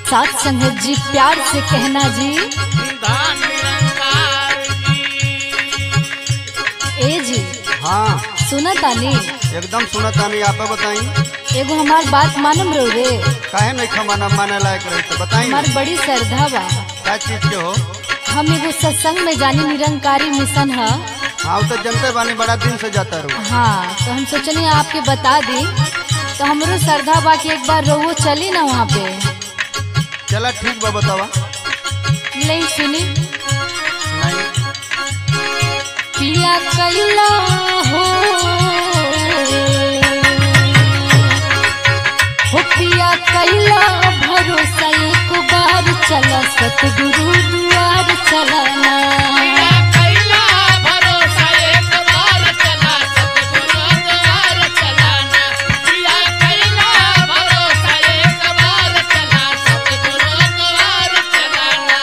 साथ संगत जी प्यार से कहना जी धान निरंकार जी ए जी हाँ सुना तानी एकदम सुनत तानी आप बताई एगो हमार बात मानम रहो रे काहे नहीं खमाना माने लायक रही तो बताई हमार बड़ी श्रद्धा बा क्या चीज के हो हम एगो सत्संग में जानी निरंकारी मिशन है हाँ वो तो जनते बानी बड़ा दिन से जाता रहू हाँ तो हम सोचनी आपके बता दी तो हमरो श्रद्धा बा कि एक बार रोवो चली ना वहाँ पे चला ठीक बा बतावा नहीं सुनी नहीं पिया कैला हो हो पिया कैला भरोसा एक बार चला सतगुरु द्वार चलाना पिया कैला भरोसा एक बार चला सतगुरु द्वार चलाना पिया कैला भरोसा एक बार चला सतगुरु द्वार चलाना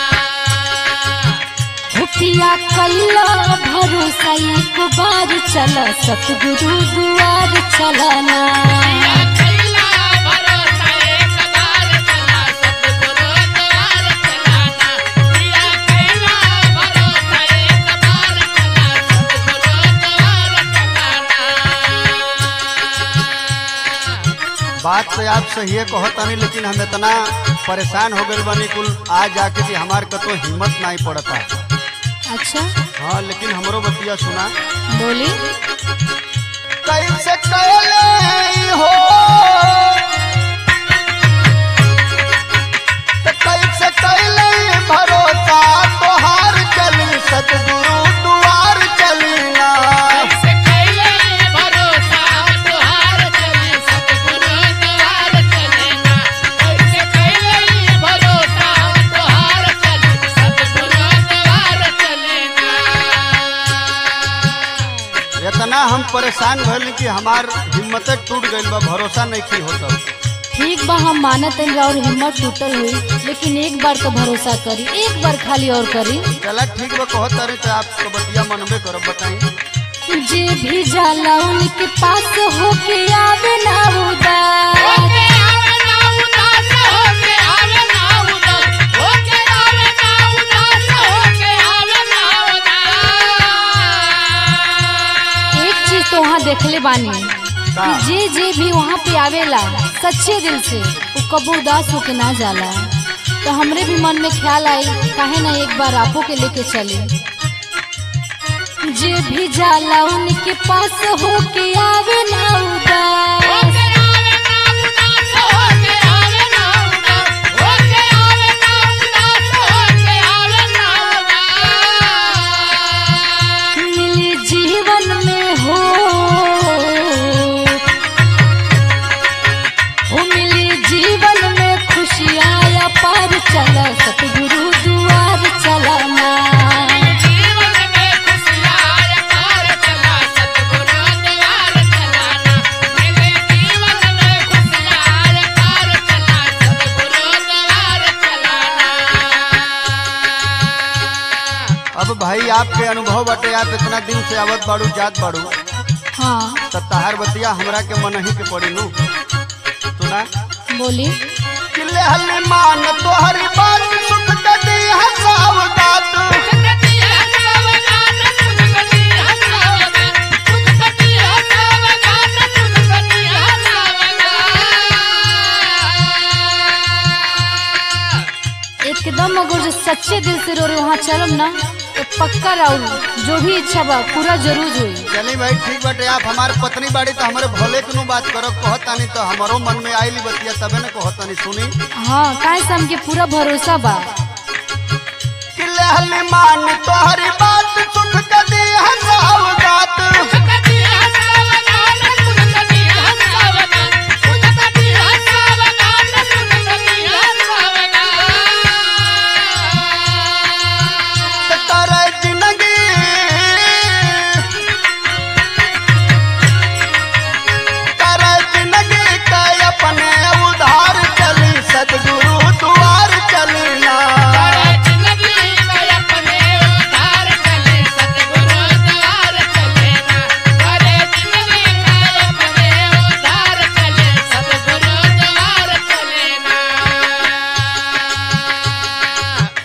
हो पिया कैला भरोसा एक बार चला सतगुरु द्वार चलाना पिया कैला भरोसा एक बार चला सतगुरु द्वार चलाना पिया कैला भरोसा एक बार चला सतगुरु द्वार चलाना बात तो आप सही है कहत तानी लेकिन हम इतना परेशान हो गए बानी कुल आ जाके कि हमार कतो हिम्मत नहीं पड़ता अच्छा हाँ लेकिन हमरो बतिया सुना बोली कैसे कैले हो तो कैसे कैले भरोसा तोहार चली सतगुरु दुआर चलीना कैसे कैले भरोसा तुहार चली सतगुरु द्वार चलेना कैसे कैले भरोसा तुहार चली सतगुरु द्वार चलेना इतना हम परेशान भइल कि हमार हिम्मत टूट गइल बा भरोसा नहीं की होता ठीक बा हम मानत हन और हिम्मत टूटल हुई लेकिन एक बार तो भरोसा करी एक बार खाली और करी चला ठीक बा कहत तारी तो आपको बतिया मनबे करब बताई जे भी जाला उनके पास होके आवे ना उदास होके आवे ना उदास होके आवे ना उदास होके आवे ना उदास होके आवे ना उदास एक चीज तो वहाँ देखले बानी का? कि जे जे भी वहाँ पे आवेला सच्चे दिल से वो कबो उदास होके ना जाला तो हमरे भी मन में ख्याल आई काहे ना एक बार आपो के लेके चले जे भी जाला उनके पास होके आवे ना उदास होके आवे ना उदास होके आवे ना उदास होके आवे ना उदास होके आवे ना उदास मिली जीवन में हो हो मिली जीवन में खुशियाँ पार चला सतगुरु द्वार चलाना जीवन में खुशियार पार चला सतगुरु द्वार चलाना मेरे जीवन में खुशियार पार चला सतगुरु द्वार चलाना अब भाई आपके अनुभव बाटे आप इतना दिन से आवत बाड़ू जात बाड़ू हाँ तो तहार बतिया हमरा के मन ही के पड़ी नु सुना बोली किले हल्ली मान तोहरी बात सुख कदी हसावदात सुखती है सावधान सुखती है सावधान सुखती है सावधान सुखती है सावधान एकदम अगर जो सच्चे दिल से रो रहे वहाँ चलम ना तो पक्का रहू जो भी इच्छा बा पूरा जरूर हुई चली भाई ठीक बाटे आप हमार पत्नी बाड़ी तो हमारे भले के नु बात करब कहत तानी तो हमारो मन में आइली बतिया तबे न कहत तानी सुनी हाँ काहे से हमके पूरा भरोसा बा किले हल्ली मान तोहरी बात सुख कदी हसावदात सुखती है सावधान सुखती है सावधान सुखती है सावधान सुखती है सावधान करे जिंदगी करे जिंदगी के अपने उधार चली सदगुरु द्वार चली ना जिंदगी में अपने उधार चले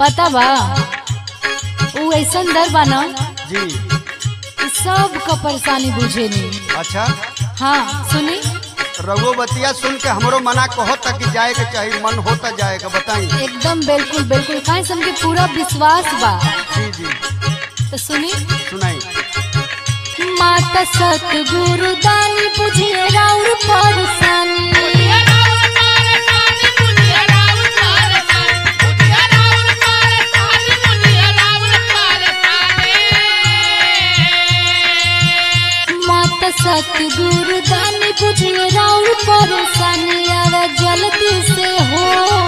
पता बा उ ऐसन दर बा ना जी कि सबका परेशानी बुझेनी अच्छा हाँ सुनी रघु बतिया सुन के हमरो मना कहो तक कि जाए के चाहिए मन होता जाएगा बताई एकदम बिल्कुल बिल्कुल काहे से हमके पूरा विश्वास बा जी जी तो सुनी सुनाई माता सतगुरु दानी बुझिए राउर परेशानी माता सतगुरु दानी बुझिए राउर परेशानी आवा जल्दी से हो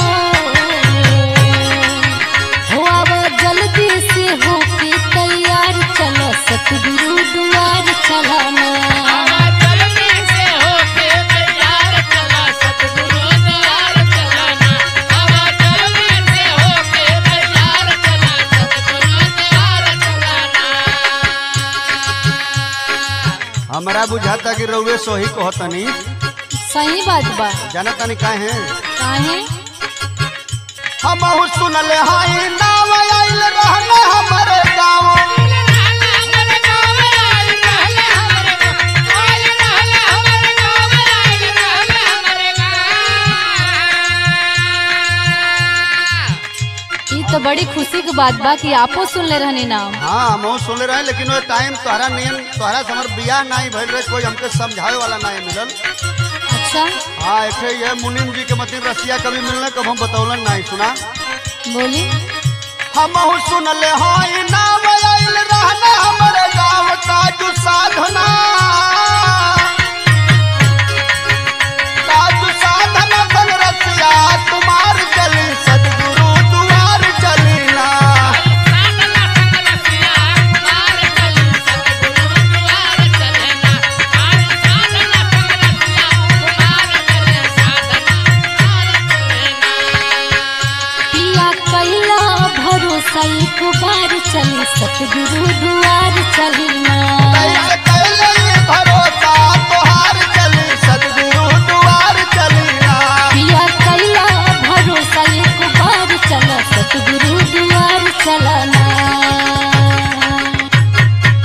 हो आवा जल्दी से हो के तैयार चलो सतगुरु द्वार चलाना हमरा बुझाता कि रउए सोही कहतनी सही बात बा जाना तनी काहे काहे हम सुनले हाई नाव आइल रहना हमारे गाँव ई तो बड़ी खुशी की बात बा कि आपो सुन ले रहनी नाम हाँ हम सुनले रहे लेकिन वो टाइम तोहरा नियन तोहरा से हमार बियाह नहीं भइल रहे कोई हमके समझावे वाला नहीं मिलल अच्छा हाँ एक ये मुनिम जी के मतीन रसिया कभी मिलने कब हम बतौलन नहीं सुना बोली हम सुनले हाई नाव आइल रहना हमारे गाँव काजू साधना काजू साधना बन रसिया तुम्हार चली सदगुरु दुआर चलीना पिया कैला भरोसा एक बार चली सतगुरु द्वार चलना कैसे कैले ये भरोसा तोहार चली सदगुरु दुआर चलीना पिया कैला भरोसा एक बार चला सतगुरु द्वार चलना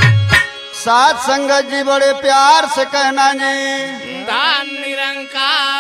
साथ संगत जी बड़े प्यार से कहना जी दान निरंकार